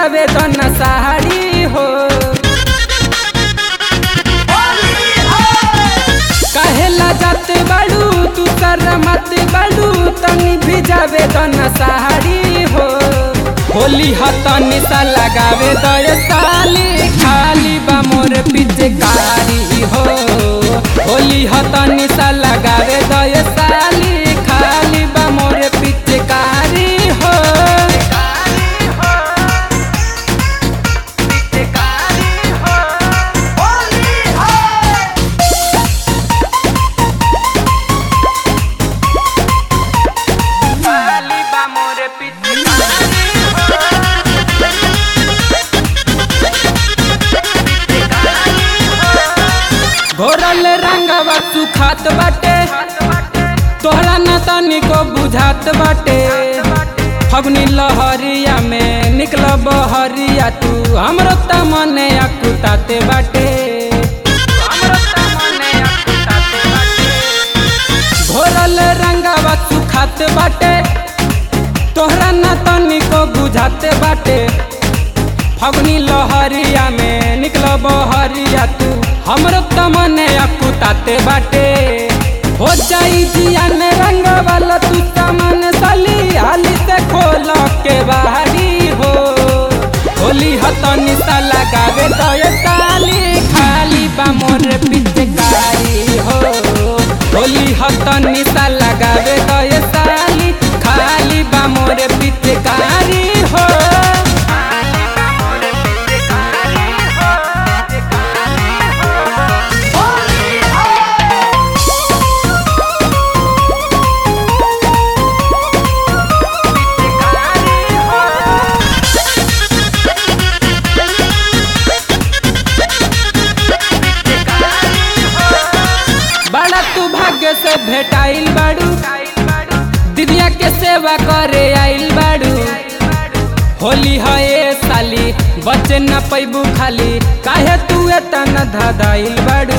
भिजावे तो न साड़ी हो कहेला जाते बाड़ू तू कर मत बाड़ू तनी भिजावे तो न साड़ी हो होली हतनी सा लगावे तो ये साली खाली बा मोर पिचकारी हो होली हतनी सा लगावे तो ये साली खाली बा मोर पिचकारी हो खाली बा मोर पिचकारी घोरल रंगवा सुखात बाटे तोहरा न तनिको बुझात बाटे फगुनी लहरिया में निकल बहरिया तू हमरो त मने अकुताते बाटे घोरल रंगवा सुखात बाटे तोहरा न तनिको बुझाते बाटे फगुनी लहरिया में निकल बहरिया तू हमरो तमने अकुताते बाटे हो जाई जिया में रंग वाला तू तमन सली हाली से खोल के बाहरी हो होली हतनी सा लगावे तो ये ताली खाली बा मोर पिचकारी हो होली हतनी सा लगावे तो ये ताली खाली बा मोर पिचकारी हो बड़ा तू भाग्य से भेटाइल बाड़ू दिदिया के सेवा करे आइल बाड़ू होली है ए साली बचे न पैबू खाली काहे तू एतना धादाइल बाड़ू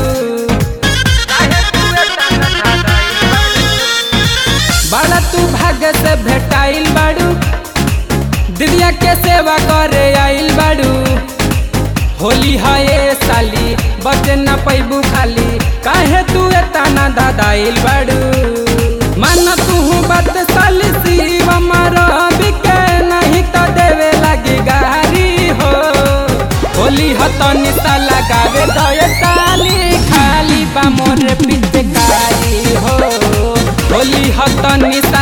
बड़ा तू भाग्य से भेटाइल बाड़ू दिदिया के सेवा करे आइल बाड़ू होली है ए साली बचे न पैबू खाली काहे तू एतना दादाइल बाड़ू मन तू बात साली शिव मारो बिके नहीं तो देवे लगी गारी हो होली हतनी सा लगावे तो ये साली खाली बा मोर पिचकारी हो होली हतनी सा